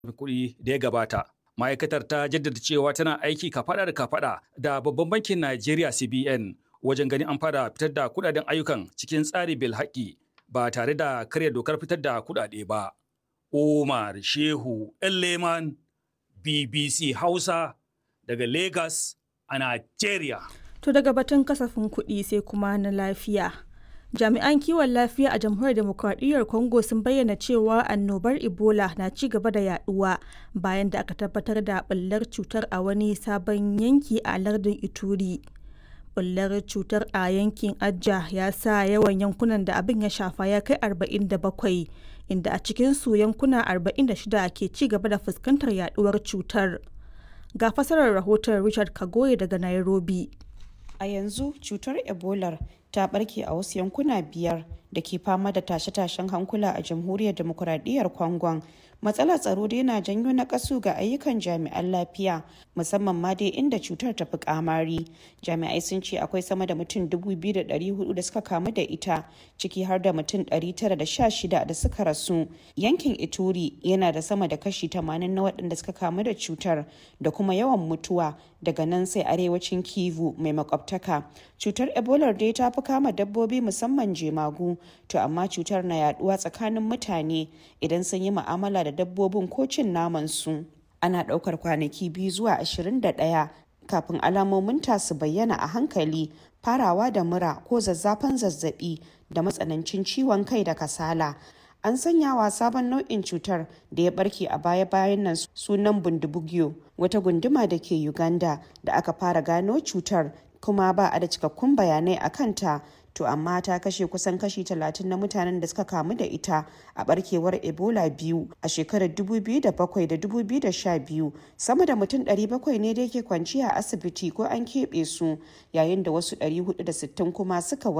kuɗi da ya gabata. Ma'aikatar ta jaddada cewa tana aiki kafaɗa da kafaɗa da babban bankin Najeriya CBN wajen ganin an fara fitar da kuɗaɗen ayyukan cikin tsari bil haƙƙi ba tare da karya dokar fitar da kuɗaɗe ba. Umar Shehu Leman BBC Hausa daga Lagos a Najeriya. To daga batun kasafin kuɗi sai kuma na lafiya. Jami'an kiwon lafiya a jamhuriyar demokradiyyar Congo sun bayyana cewa annobar Ebola na ci gaba da yaduwa bayan da aka tabbatar da ɓullar cutar a wani sabon yanki a lardin Ituri. Ɓullar cutar a yankin Ajja ya sa yawan yankunan da abin ya shafa ya kai 47 inda a cikinsu yankuna 46 ke ci gaba da fuskantar yaduwar cutar. Ga fasarar rahoton Richard Kagoye daga Nairobi. A yanzu cutar Ebola ta barke a wasu yankuna biyar da ke fama da tashe-tashen hankula a jamhuriyar demokuraɗiyyar Congon. Matsalar tsaro dai na janyo na kasu ga ayyukan jami'an lafiya musamman ma dai inda cutar ta fi kamari. Jami'ai sun ce akwai sama da mutum 2,400 da suka kamu da ita ciki har da mutum 916 da suka rasu. Yankin Ituri yana da sama da kashi 80 na waɗanda suka kamu da cutar da kuma yawan mutuwa daga nan sai arewacin Kivu mai makwabtaka. Cutar Ebola dai ta fi kama dabbobi musamman jemagu to amma cutar na yaduwa tsakanin mutane idan sun yi mu'amala da dabbobin ko cin naman su. Ana ɗaukar kwanaki biyu zuwa 21 kafin alamomin ta su bayyana a hankali farawa da mura ko zazzafan zazzabi da matsanancin ciwon kai da kasala. An sanya wa sabon nau'in cutar da ya barke a baya-bayan nan sunan bundibugyo wata gunduma da ke Uganda da aka fara gano cutar kuma ba a da cikakkun bayanai a kanta to amma ta kashe kusan kashi 30 na mutanen da suka kamu da ita a barkewar ebola biyu a shekarar 2007 da 2012 sama da mutum 700 ne da ke kwanciya a asibiti ko an keɓe su yayin da wasu 460 kuma suka